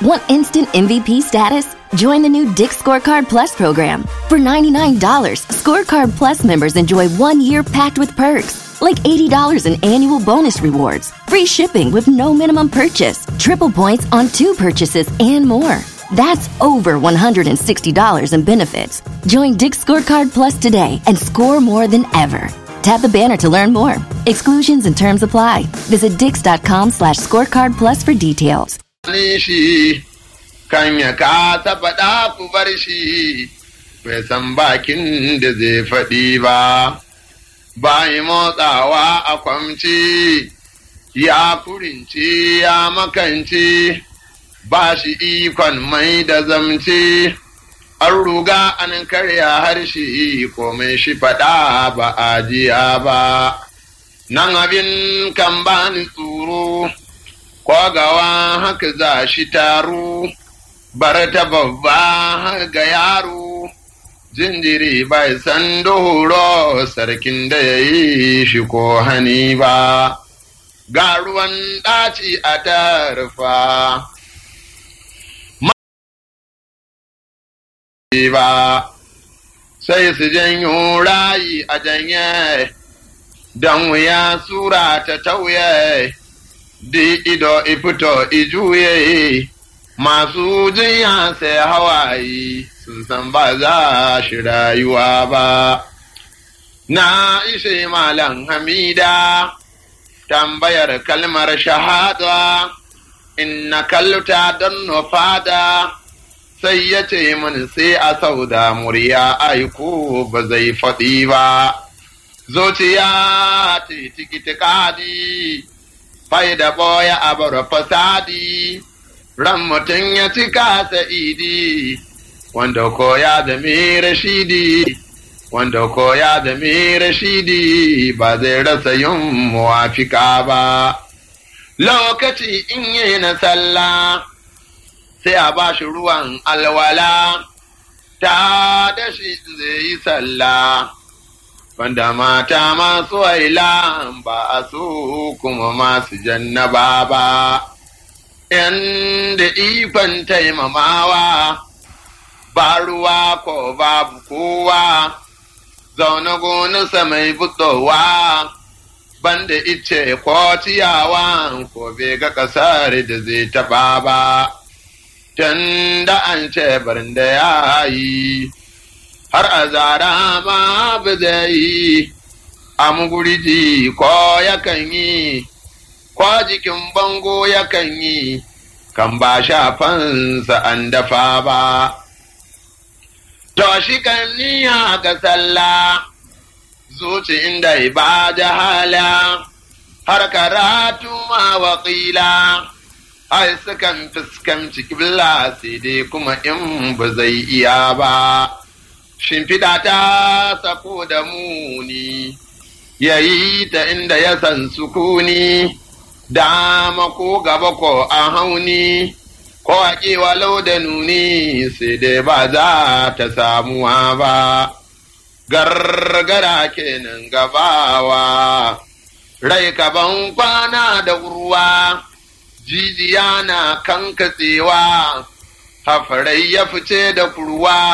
Want instant MVP status? Join the new Dick Scorecard Plus program. For $99, Scorecard Plus members enjoy one year packed with perks, like $80 in annual bonus rewards, free shipping with no minimum purchase, triple points on two purchases, and more. That's over $160 in benefits. Join Dick Scorecard Plus today and score more than ever. Tap the banner to learn more. Exclusions and terms apply. Visit dix.com slash scorecard plus for details. shi kan ya kasa faɗa ku bar shi bai san bakin da zai faɗi ba bayi motsawa a kwamci ya kurinci ya makanci ba shi ikon mai da zamci an ruga an karya harshe komai shi faɗa ba a jiya ba nan abin kan bani tsoro kwagawa haka za shi taro bar ta babba ga yaro jinjiri bai san doro sarkin da ya yi shi ko hani ba ga ruwan ɗaci a tarfa ba sai su janyo rayi a janye don wuya sura ta tauye di ido ifito ijuye masu jinya sai hawaye sun san ba za shi rayuwa ba na ishe malam hamida tambayar kalmar shahada inna kalluta don nufada sai ya ce min sai a sauda murya aiko ba zai faɗi ba zuciya ce tikitikadi fai da boya a bar fasadi ran mutum ya cika sa'idi wanda ko ya zame rashidi wanda ko ya zame rashidi ba zai rasa yin muwafika ba lokaci in yi na sallah sai a ba shi ruwan alwala ta da shi zai yi sallah banda mata masu waila ba a so kuma masu jannaba ba inda ikon taimamawa ba ruwa ko babu kowa zaune gonarsa mai butowa banda ice ko ciyawa ko bai ga ƙasar da zai taɓa ba tun da an ce barin da ya yi har a zara ma ba zai yi a muguriji ko yakan yi ko jikin bango yakan yi kan ba shafansa an dafa ba to shi kan niya ga sallah zuci inda ba jahala har karatu ma waƙila ai sukan fuskanci kibla sai dai kuma in ba zai iya ba shimfiɗa ta sako da muni ya yi ta inda ya san sukuni dama ko gaba ko a hauni ko a walau da nuni sai dai ba za ta samuwa ba gargara kenan gabawa rai kaban kwana da ruwa jijiya na kankatsewa hafarai ya fice da kurwa